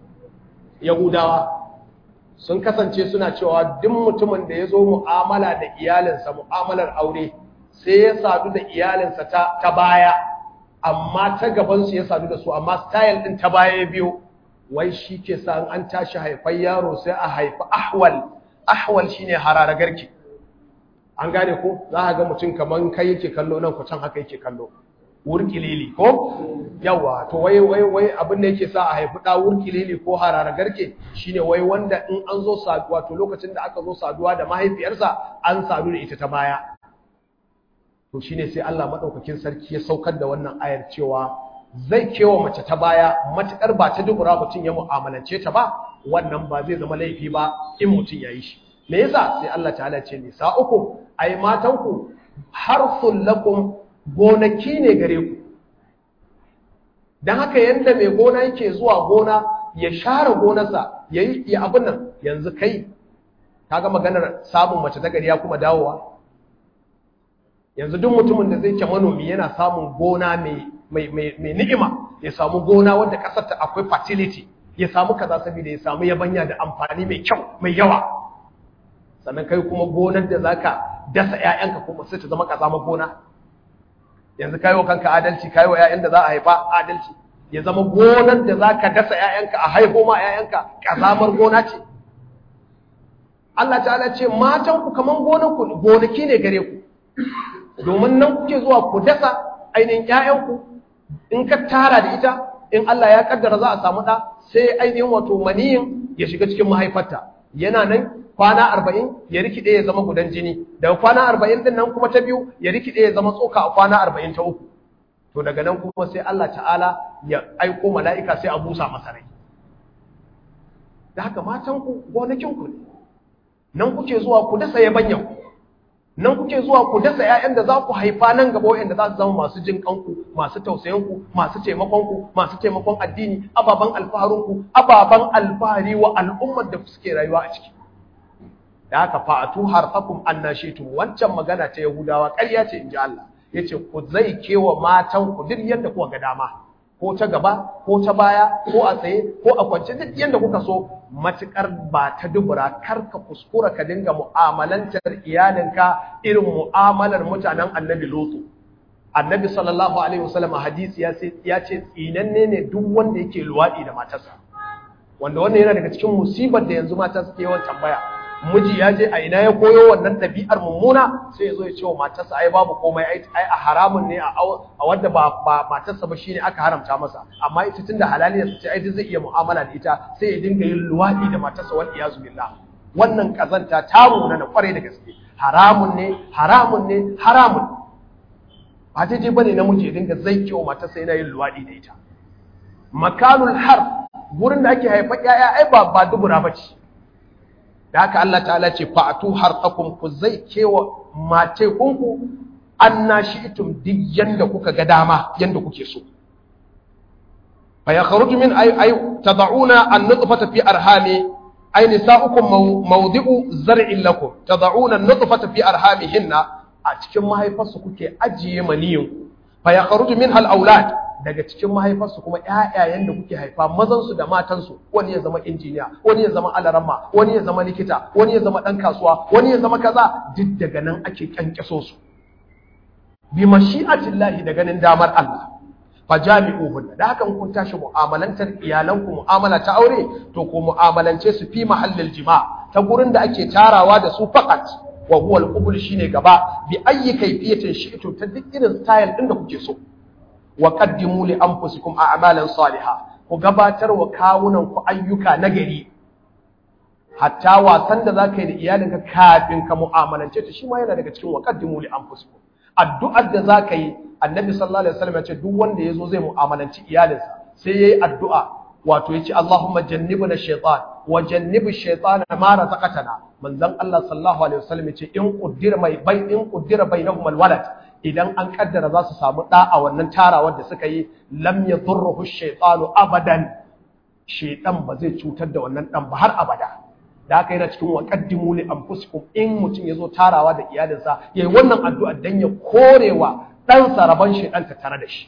A: Yahudawa sun kasance suna cewa duk mutumin da ya zo mu'amala da iyalinsa mu'amalar aure sai ya sadu da iyalinsa ta, ta baya amma ta gabansu ya sadu da su amma style din ta baya ya biyo wai shi ke sa an tashi haifan yaro sai a haifi ahwal ahwal shine harara garki an gane ko za a ga mutum kaman kai yake kallo nan ku can haka yake kallo wurkilili ko yawa to wai wai wai abin da yake sa a haifi da wurkilili ko harara garke shine wai wanda in an zo saduwa to lokacin da aka zo saduwa da mahaifiyarsa an sadu da ita ta baya to shine sai Allah madaukakin sarki ya saukar da wannan ayar cewa zai kewa mace ta baya matukar ba ta dubura mutum ya mu'amalance ta ba wannan ba zai zama laifi ba in mutum ya yi shi me yasa sai Allah ta'ala ce nisa'ukum ai matanku harsul lakum gonaki ne gare ku don haka yadda mai gona yake zuwa gona ya share gonarsa ya yi abin nan yanzu kai kaga maganar samun mace ta gari ya kuma dawowa yanzu duk mutumin da zai ke manomi yana samun gona mai ni'ima ya samu gona wanda kasar ta akwai fertility ya samu kaza saboda ya samu yabanya da amfani mai kyau mai yawa sannan kai kuma gonar da zaka dasa 'ya'yanka kuma sai ta zama kazama gona yanzu kayi wa kanka adalci kayi wa ƴaƴan da za a haifa adalci ya zama gonar da za ka dasa ƴaƴanka a haifo ma ƴaƴanka ƙazamar gona ce Allah ta'ala ce matan ku kaman gonar ku gonaki ne gare ku domin nan kuke zuwa ku dasa ainihin ƴaƴanku in ka tara da ita in Allah ya kaddara za a samu ɗa sai ainihin wato maniyin ya shiga cikin mahaifarta yana nan kwana arba'in ya rikide ya zama gudan jini daga kwana arba'in din nan kuma ta biyu ya rikide ya zama tsoka a kwana arba'in ta uku to daga nan kuma sai Allah ta'ala ya aiko mala'ika sai a busa masa rai da haka matanku gonakinku ne nan kuke zuwa ku dasa yabanyan nan kuke zuwa ku dasa ƴaƴan da za ku haifa nan gaba waɗanda za su zama masu jin kanku masu tausayinku masu taimakonku masu taimakon addini ababan alfaharinku ababan alfahari wa al'ummar da suke rayuwa a ciki da haka fa'atu harfakum annashitum wancan magana ta yahudawa ƙarya ce inji Allah yace ku zai kewa matan ku duk yanda kuka ga dama ko ta gaba ko ta baya ko a tsaye ko a kwance duk yanda kuka so matukar ba ta dubura kar ka kuskura ka dinga mu'amalantar iyalinka irin mu'amalar mutanen annabi lutu annabi sallallahu alaihi wasallam hadisi ya ce ya ce tsinanne ne duk wanda yake luwadi da matarsa wanda wannan yana daga cikin musibar da yanzu mata suke yawan tambaya miji ya je a ina ya koyo wannan ɗabi'ar mummuna sai ya zo ya ce wa matarsa ai babu komai ai a haramun ne a wadda ba ba matarsa ba shine aka haramta masa amma ita tunda halaliya ce ai zai iya mu'amala da ita sai ya dinga yin luwadi da matarsa wal iyazu billah wannan kazanta ta muna na kware da gaske haramun ne haramun ne haramun ba daidai bane namiji ya dinga zai wa matarsa yana yin luwadi da ita makanul har gurin da ake haifa ƴaƴa ai ba ba dubura bace da haka Allah ta'ala ce fa'atu harqakum ku zai kewa mace kunku annashitum duk yanda kuka ga dama yanda kuke so fa yakhruju min ay ay tad'una an-nutfata fi arhami ay nisa'ukum mawdi'u zar'in lakum tad'una an-nutfata fi arhamihinna a cikin mahaifarsu kuke ajiye maniyin fa yakhruju minha al-awlad daga cikin mahaifarsu kuma ƴaƴayen da kuke haifa mazansu da matansu wani ya zama injiniya wani ya zama alaramma wani ya zama likita wani ya zama ɗan kasuwa wani ya zama kaza duk daga nan ake kyankyaso su bi mashi'atillahi da ganin damar Allah fa jami'uhun da haka kun tashi mu'amalantar iyalanku mu'amala ta aure to ku mu'amalance su fi mahallil jima ta gurin da ake tarawa da su faqat wa huwa al shine gaba bi ayyi kayfiyatin shi'tu ta duk irin style din da kuke so wa qaddimu li anfusikum a'malan salihah ku gabatar wa kawunan ku ayyuka nagari hatta wasan da zaka yi da iyalinka kafin ka mu'amalance ta shi ma yana daga cikin wa qaddimu li anfusikum addu'ar da zaka yi annabi sallallahu alaihi wasallam ya ce duk wanda yazo zai mu'amalanci iyalinsa sai yayi addu'a wato yace Allahumma jannibna shaytan wa jannibish shaytana ma razaqtana manzon Allah sallallahu alaihi wasallam yace in qaddira mai bai in qaddira bainahum alwalad idan an kaddara za su samu ɗa a wannan tarawar da suka yi lam yadurruhu shaytanu abadan shaytan ba zai cutar da wannan ɗan ba har abada da haka yana cikin waqaddimu li anfusikum in mutum yazo tarawa da iyalinsa yayi wannan addu'a dan ya korewa dan saraban shaytan ta tare da shi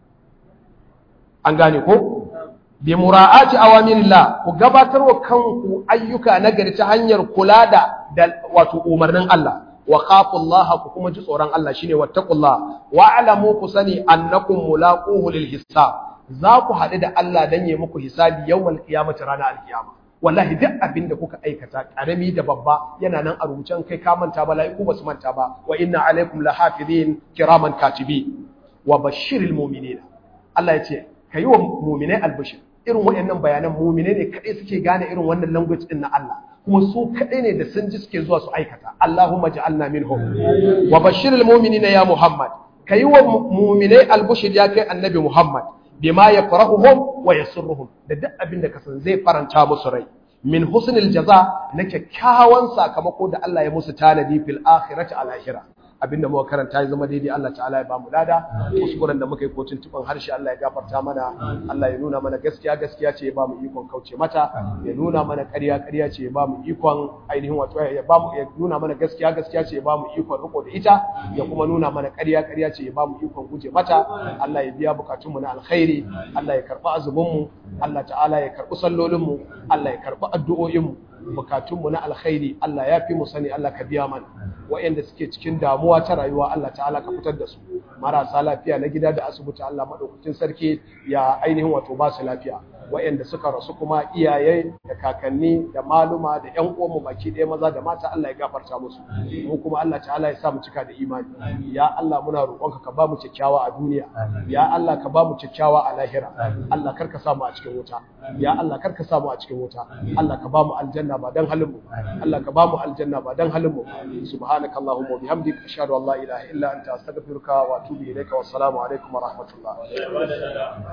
A: an gane ko bi mura'ati awamirillah ku gabatar wa kanku ayyuka nagari ta hanyar kula da wato umarnin Allah wa khafullaha ku kuma ji tsoron Allah shine wattaqullah wa alamu ku sani annakum mulaquhu lil hisab za ku haɗu da Allah dan yi muku hisabi yawmal qiyamati ranar alkiyama wallahi duk abin da kuka aikata karami da babba yana nan a rubucen kai ka manta ba la'iku ba su manta ba wa inna alaikum lahafizin kiraman katibi wa bashiril mu'minin Allah ya ce kayi wa mu'minai albashir irin waɗannan bayanan mu'minai ne kadai suke gane irin wannan language din na Allah kuma su kaɗai ne da sun ji suke zuwa su aikata Allahumma ja'alna minhum wa bashiril mu'minina ya Muhammad kayi wa mu'minai albushir ya kai annabi Muhammad bima yafrahuhum wa yasurruhum da duk abin da kasan zai faranta musu rai min husnil jaza na kyakkyawan sakamako da Allah ya musu tanadi fil akhirati al akhirah abinda muka karanta ya zama daidai Allah ta'ala ya bamu lada kuskuren da muka yi kotun tuban harshe Allah ya gafarta mana Allah ya nuna mana gaskiya gaskiya ce ya bamu ikon kauce mata ya nuna mana ƙarya ƙarya ce ya bamu ikon ainihin wato ya bamu ya nuna mana gaskiya gaskiya ce ya bamu ikon riko da ita ya kuma nuna mana ƙarya ƙarya ce ya bamu ikon guje mata Allah ya biya bukatunmu na alkhairi Allah ya karɓi azumin mu Allah ta'ala ya karɓi sallolin mu Allah ya karɓi addu'o'in mu bukatunmu na alkhairi Allah ya fi mu sani Allah ka biya mana wa'anda suke cikin damuwa ta rayuwa Allah ta'ala ka fitar da su marasa lafiya na gida da asibiti Allah madaukakin sarki ya ainihin wato ba su lafiya wa'anda suka rasu kuma iyaye da kakanni da maluma da ƴan uwanmu baki ɗaya maza da mata Allah ya gafarta musu mu kuma Allah ta'ala ya sa mu cika da imani ya Allah muna roƙonka ka ba mu kyakkyawa a duniya ya Allah ka ba mu kyakkyawa a lahira Allah karka sa mu a cikin wuta ya Allah karka sa mu a cikin wuta Allah ka ba mu aljanna ba dan halin mu Allah ka ba mu aljanna ba dan halin mu subhanaka allahumma wa bihamdika ashhadu an la ilaha illa anta astaghfiruka wa atubu ilayka wa assalamu alaikum wa rahmatullah